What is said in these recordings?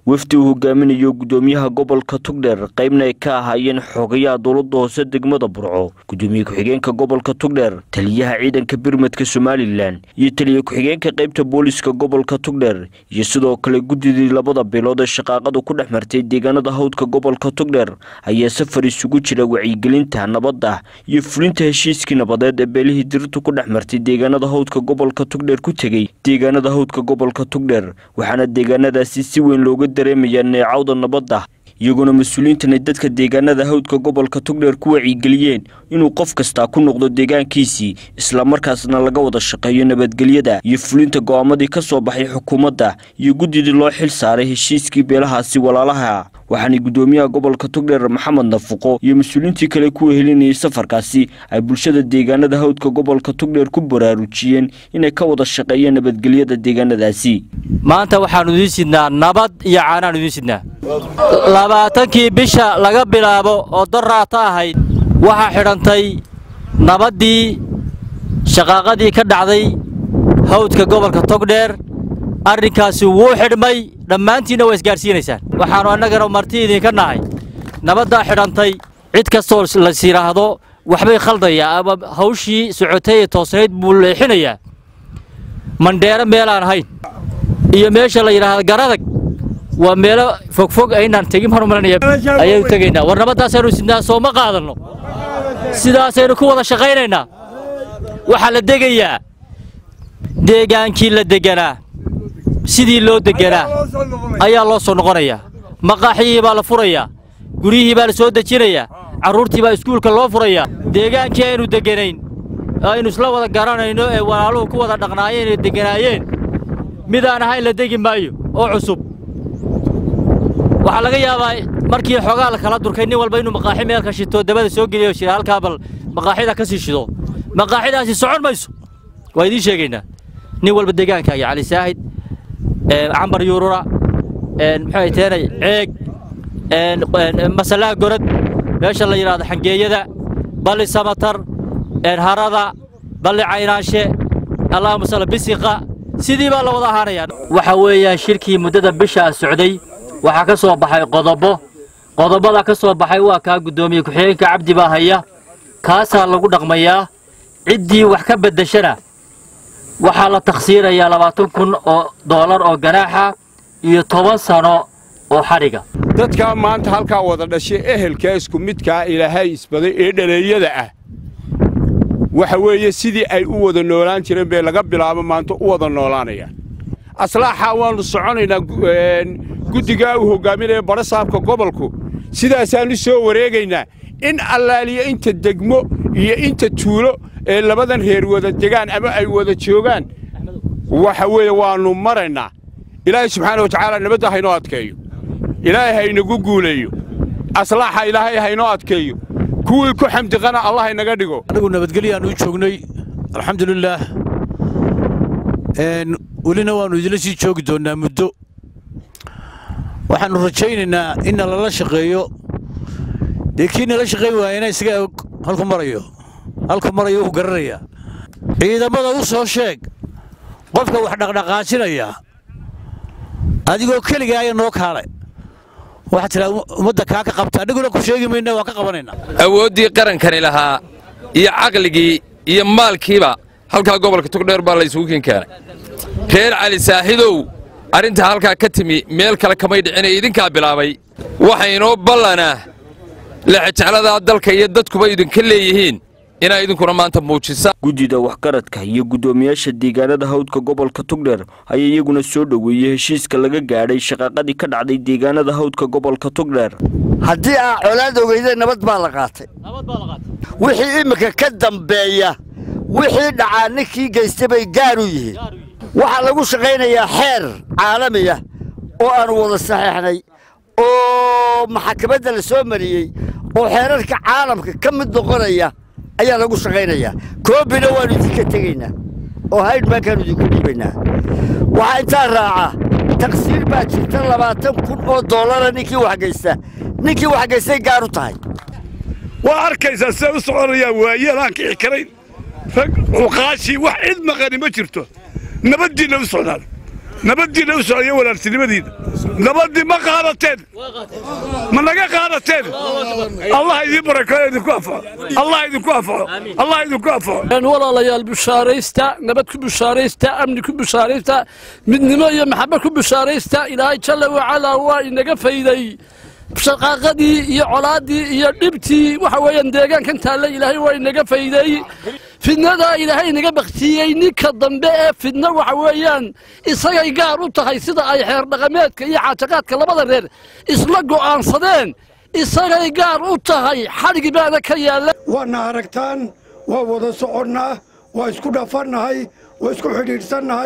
wafdi uu hogaaminayo gudoomiyaha gobolka tugdheer qaybna ay ka ahaayeen xogayaha dowladda hoose degmada burco gudoomiye ku-xigeenka gobolka tugdheer taliyaha ciidanka birmadka somalilan iyo taliye ku-xigeenka qaybta booliska gobolka tugdheer iyo sidoo kale guddidii labada bilood ee shaqaaqadu ku dhex martay deegaanada hawdka gobolka tugdheer ayaa safar isugu jira wacyigelinta nabadda iyo fulinta heshiiskii nabadeed ee beelihii dirirtu ku dhex martay deegaanada hawdka gobolka tugdheer ku tegey deegaanada hawdka gobolka tugdheer waxaana deegaanadaasi si weyn looga dareemayaa neecawda nabadda iyagoona mas-uuliyiintan ay dadka deegaanada hawdka gobolka tugdheer ku wacyigeliyeen inuu qof kastaa ku noqdo deegaankiisii islamarkaasna laga wada shaqeeyo nabadgelyada iyo fulinta go'aamadii ka soo baxay xukuumadda iyo guddidii loo xil saaray heshiiskii beelahaasi walaalaha waxaana gudoomiyaha gobolka tugdheer maxamed nafuqo iyo mas-uuliyiintii kale ku wehelinayay safarkaasi ay bulshada deegaanada hawdka gobolka tugdheer ku baraarujiyeen inay ka wada shaqeeyeen nabadgelyada deegaanadaasi maanta waxaannu idiin sidnaa nabad iyo caanaannu idiin sidnaa labaatankii bisha laga bilaabo oo doraata ahayd waxaa xidhantay nabaddii shaqaaqadii ka dhacday hawdka gobolka togdheer arrinkaasi wuu xidhmay dhammaantiinna waa isgaadhsiinaysaan waxaannu annagana marti idinka nahay nabaddaa xidhantay cid kastoo las yidhaahdo waxbay khaldayaa ama hawshii socotay ee toosnayd buu leexinayaa mandheero meelaan ahayn iyo meesha la yidhaahdo garadag waa meelo fogfog aynaan tegin hormarinaya ayaynu tegaynaa war nabaddaasaynu sidnaa soo ma qaadanno sidaasaynu ku wada shaqaynaynaa waxaa la degayaa deegaankii la deganaa sidii loo deganaa ayaa loo soo noqonayaa maqaaxyihii baa la furayaa guryihii baa la soo dejinayaa carruurtii baa iskuulka loo furayaa deegaankii aynu deganayn aynu isla wada garanayno ee walaaluhu ku wada dhaqnaayeen ee deganaayeen midaan ahayn la degi maayo oo cusub waxaa laga yaabaa markii xoogaa la kala durkay nin walba inuu maqaaxi meel ka shito dabada soo geliyo shira halkaa bal maqaaxida ka sii shido maqaaxidaasi socon mayso waa idiin sheegaynaa nin walba deegaankaaga cali saahid cambar yuurura muxuu teenay ceeg masalaa gorod meesha la yidhaahdo xangeeyada balli samatar harada balli caynaanshe allahuma salla bisiqa sidii baa la wada ahaanayaa waxa weeyaan shirkii muddada bishaa socday waxaa ka soo baxay qodobo qodobada ka soo baxay waa kaa guddoomiye ku-xigeenka cabdi baa haya kaasaa lagu dhaqmayaa ciddii wax ka beddeshana waxaa la takhsiirayaa labaatan kun oo doolar oo ganaaxa iyo toban sano oo xadhiga dadkaa maanta halkaa wada dhashay ehelkaa isku midkaa ilaahay isbaday ee dhaleeyada ah waxa weeye sidii ay u wada noolaan jireen bay laga bilaabo maanta u wada noolaanayaan aslaaxaa waannu soconaynaa guddigaa uu hoggaaminaya badha saabka gobolku sidaasaannu soo wareegaynaa in allaaliya inta degmo iyo inta tuulo ee labadan reer wada degaan ama ay wada joogaan waxa weeye waannu maraynaa ilaahay subxaana wa tacaala nabadda haynoo adkeeyo ilaahay haynagu guuleeyo aslaaxa ilaahay haynoo adkeeyo kuwii ku xamdiqana allah haynaga dhigo anigu nabadgelyaannu u joognay alxamdulilaah welina waannu idinla sii joogi doonnaa muddo waxaannu rajaynaynaa inna lala shaqeeyo dee kii nala shaqayn waayana isaga og halku marayo halku marayo wuu garanayaa ciidamada u soo sheeg qofka wax dhaqdhaqaajinaya adigoo keligaaya noo kaale waxaad tidhaa ummadda kaa ka qabta anniguna ku sheegi mayna waan ka qabanaynaa awooddii qarankani lahaa iyo caqligii iyo maalkiiba halkaa gobolka tugdheer baa la isugu kin keenay reer cali saaxidow arrintaa halkaa ka timi meel kale kamay dhicinay idinkaa bilaabay waxaynoo ballanaa lexejecladaa dalka iyo dadkuba idinka leeyihiin inaa idinkuna maanta muujisaan guddida waxgaradka iyo guddoomiyaasha deegaanada hawdka gobolka tugdheer ayaa iyaguna soo dhoweeyey heshiiska laga gaadhay shaqaaqadii ka dhacday deegaanada hawdka gobolka tugdheer haddii aa colaad ogeydeen nabad baa la qaatay wixii imminka ka dambeeya wixii dhacaa ninkii geystay bay gaar u yihiin waxaa lagu shaqaynayaa xeer caalamiya oo aannu wada saxiixnay oo maxakamadda la soo mariyey oo xeerarka caalamka ka mid noqonaya ayaa lagu shaqaynayaa koobina waannu idinka tegaynaa oo haydhbaankaannu idinku dhiibaynaa waxaa intaa raaca taqsiir baa jirta labaatan kun oo doolara ninkii waxgaysta ninkii waxgaystay gaar u tahay waa arkaysaa siday u soconayaan waayeel aan kici karayn rag cuqaashii wax cid maqani ma jirto nabaddiinna u socdaan nabaddiinna u socda iyo walaaltinimadiinna nabaddii ma qaadateen ma naga qaadateen allah idin barakeeyo idinku anfaco allah idinku anfaco allah idinku anfaco walaalayaal bushaaraysta nabad ku bushaaraysta amni ku bushaaraysta midnimo iyo maxabad ku bushaaraysta ilaahay jalla wacalaa waa inaga fayday shaqaaqadii iyo colaaddii iyo dhibtii waxa weeyaan deegaankan taalla ilaahay waa inaga fayday fidnadaa ilaahay inaga baktiyey ninka dambe ee fidno waxa weeyaan isagay gaar u tahay sida ay xeer dhaqameedka iyo caajaqaadka labada reer isla go'aansadeen isagay gaar u tahay xadhigi baana ka yaalla waadna aragtaan waa wada soconnaa waa isku dhafannahay waa isku xidhiidhsannahay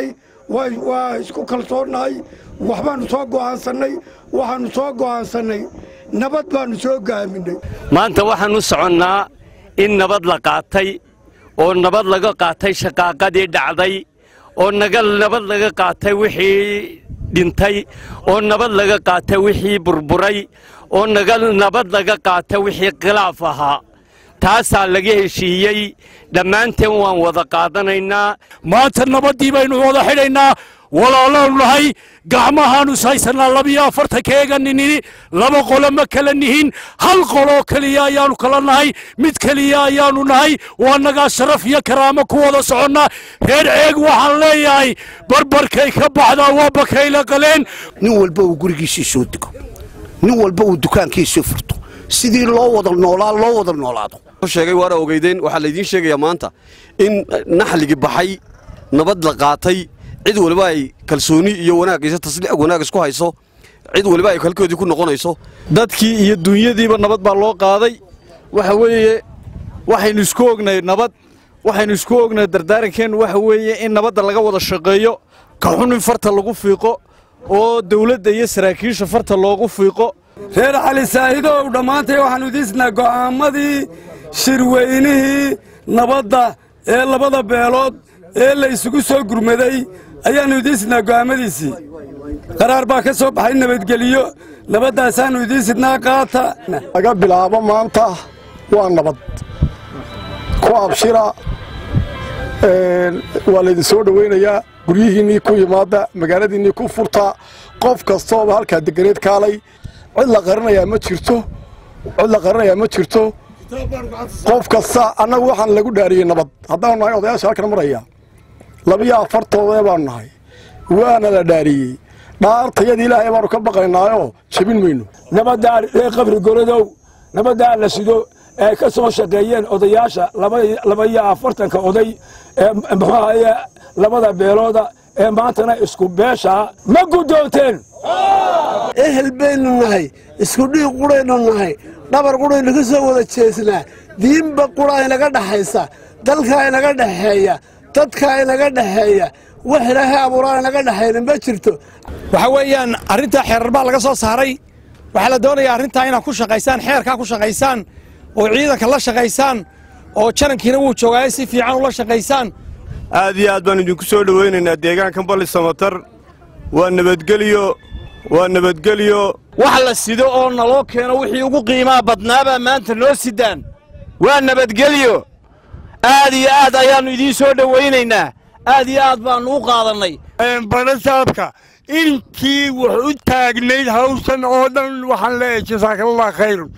waa isku kalsoonnahay waxbaannu soo go'aansannay waxaannu soo go'aansannay nabad baannu soo gaaminay maanta waxaan u soconnaa in nabad la qaatay oo nabad laga qaatay shaqaaqadii dhacday oo nabad laga qaatay wixii dhintay oo nabad laga qaatay wixii burburay oo nabad laga qaatay wixii khilaaf ahaa taasaa laga heshiiyey dhammaanteen waan wada qaadanaynaa maanta nabaddii baynu wada xidhaynaa walaalaanu nahay gacmahaanu ishaysannaa labiyo afartankeega ninini laba qolo ma kala nihin hal qoloo keliya ayaannu kala nahay mid keliya ayaannu nahay waa nagaa sharaf iyo karaamo ku wada soconnaa reer ceeg waxaan leeyahay barbarkay ka baxdaa waa bakayla qaleen nin walba uu gurigiisii soo dego nin walba uu dukaankiisii furto sidii loo wada noolaa loo wada noolaado sheegay waana ogeydeen waxaa laydiin sheegayaa maanta in naxligii baxay nabad la qaatay cid waliba ay kalsooni iyo wanaaggiisa tasliix wanaag isku hayso cid waliba ay kalkoodii ku noqonayso dadkii iyo duunyadiiba nabad baa loo qaaday waxa weeye waxaynu isku ognahay nabad waxaynu isku ognahay dardaarankeennu waxa weeye in nabadda laga wada shaqeeyo ka xun in farta lagu fiiqo oo dawladda iyo saraakiisha farta loogu fiiqo reer cali saahidow dhammaantay waxaannu idiisnaa go'aammadii shirweynihii nabadda ee labada beelood ee la isugu soo gurmaday ayaannu idiisidnaa go'aammadiisii qaraar baa ka soo baxay nabadgeliyo nabaddaasaannu idiisidnaa qaata laga bilaabo maanta waa nabad ku abshira waa laydin soo dhowaynayaa guryihiinnii ku yimaada magaaladiinnii ku furta qof kastooba halkaa deganeed kaalay cid la qarinayaa ma jirto cid la qarinayaa ma jirto qof kasta annagu waxaan lagu dhaariyey nabad haddaanu nahay odayaasha halkan maraya labiyo afartoodee baanu nahay waana la dhaariyey dhaartayada ilaahay baanu ka baqaynaayoo jebin mayno nabaddaa ee qabri goladow nabaddaa la sido ee ka soo shaqeeyeen odayaasha laba iyo afartanka oday ee muxuu ahaye labada beelooda ee maantana isku beeshaa ma guddoonteen ehel baynu nahay isku dhiig quraynu nahay dhabar quraynu ka soo wada jeesnaa diinba qura inaga dhaxaysa dalkaa inaga dhexeeya dadkaa inaga dhexeeya wax ilaahay abuuraa inaga dhexayna ma jirto waxa weeyaan arrintaa xeerar baa laga soo saaray waxaa la doonayaa arrintaa inaad ku shaqaysaan xeerkaa ku shaqaysaan oo ciidanka la shaqaysaan oo janankiina wuu joogaaye si fiican ula shaqaysaan aad iyo aad baan idinku soo dhowaynaynaa deegaankan balli samatar waa nabadgelyo waa nabadgelyo wax la sido oo naloo keeno wixii ugu qiimaha badnaabaa maanta noo sidaan waa nabadgelyo aad iyo aad ayaannu idiin soo dhowaynaynaa aad iyo aad baannu u qaadannay banasaabka inkii wax u taagnayd hawshan oo dhan waxaan leeyahay jasaakallah khayrun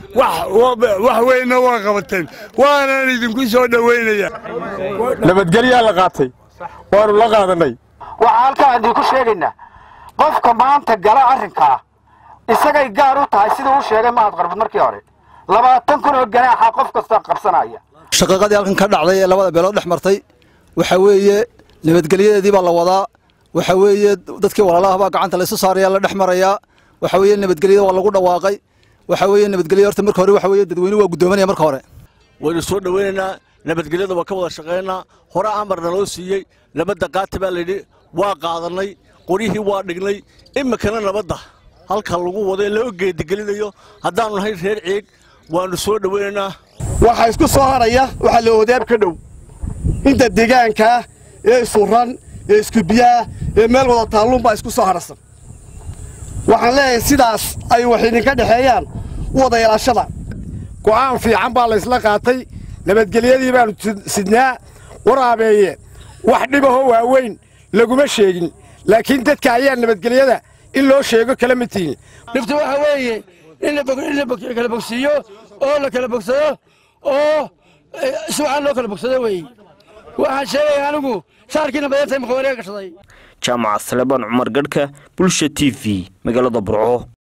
wax weynna waa qabateen waanaan idinku soo dhowaynayaa nabadgelyaa la qaatay waannu la qaadannay waxaa halkaan idinku sheegaynaa qofka maanta gala arrinkaa isagay gaar u tahay siduu u sheegay mahad qarbad markii hore labaatan kun oo ganaaxa qof kasta qabsanaya shaqaqadii halkan ka dhacday ee labada beelood dhex martay waxa weeye nabadgelyadeedii baa la wadaa waxa weeye dadkii walaalaha baa gacanta laysu saaraya la dhex marayaa waxa weeye nabadgelyada waa lagu dhawaaqay waxa weeye nabadgelya horta marka hore waxa weeye dadweyne waa guddoomanaya marka hore waynu soo dhowaynaynaa nabadgelyada waa ka wada shaqaynaa hore amarna loo siiyey nabadda qaata baa layidhi waa qaadannay qoryihii waa dhignay iminkana nabadda halka lagu wado ee loo geedigelinayo haddaannu nahay reer ceeg waannu soo dhowaynaynaa waxaa isku soo haraya waxaa la odaab ka dhow inta deegaankaa ee isuran ee iskubiyaa ee meel wada taalluunbaa isku soo harsan waxaan leeyahay sidaas ay wax idinka dhexeeyaan u wada yeelashada go'aan fiican baa laysla qaatay nabadgelyadii baannu sidnaa waraabeeye wax dhibahoo waaweyn laguma sheegin laakiin dadka ayaa nabadgelyada in loo sheego kala mid tihiin dhibtu waxa weeye in la bog- in la bog- kala bogsiiyo oo la kala bogsado oo eh, si waxaan loo kala bogsado weeye waxaan sheegaya anigu shaarkiina badantay maqawareega gashaday jaamaca salebaan cumar gadhka bulsha t v magaalada burco